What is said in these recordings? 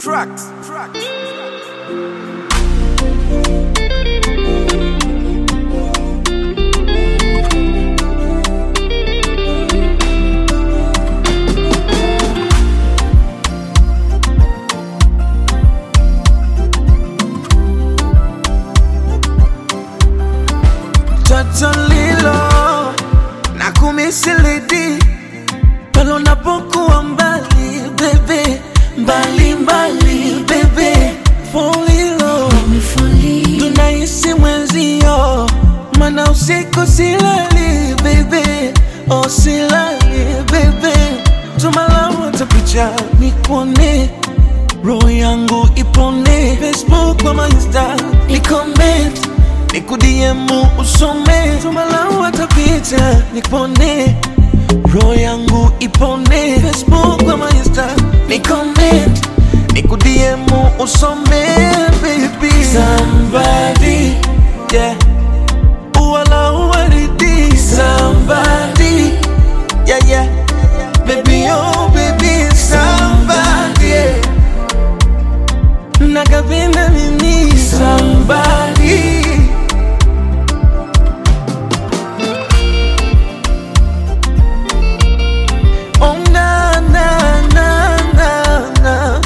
Tracks. Tracks. Toto lilo na kumisilidi pale unapokuwa mbali bebe, mbali mbali bebe, folilo tunaishi mwenzio, mana usiku silali bebe, oh silali bebe, tumalawa tapicha nikuone roho yangu ipone Facebook ama Insta ni comment nikudiemu usome tumalau hata picha nikupone roho yangu ipone Facebook ama Insta ni comment nikudiemu usome baby somebody yeah wala uwaridi somebody yeah yeah baby oh baby somebody yeah. nakapenda mimi somebody Oh, na, na, na, na, na.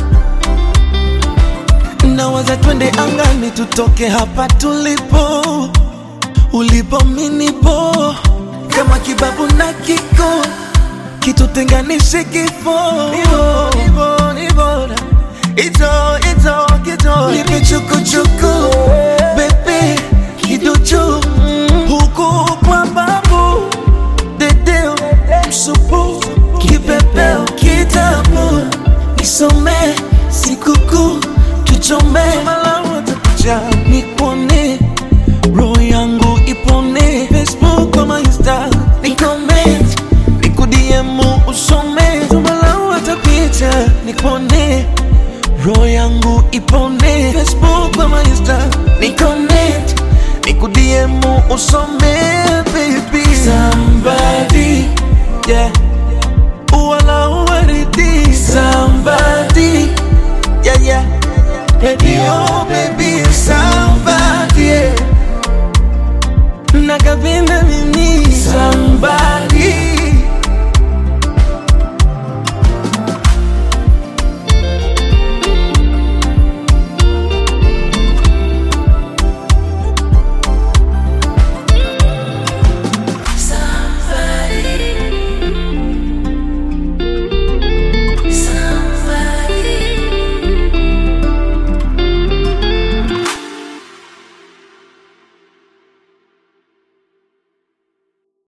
Nawaza twende angani tutoke hapa tulipo, ulipo minipo, kama kibabu na kiko kitutenganishe kifo. Nivo, nivo, nivo, ito, ito, kito, nipe chukuchuku, bebe, kiduchu, huku kwa babu dedeo msupu kipepeo kitabu nisome sikukuu tuchome malawatakuja nikuone roho yangu ipone facebook ama insta nikoment nikudiemu usome tumalawata picha nikuone roho yangu ipone facebook ama insta nikoment nikudiemu usome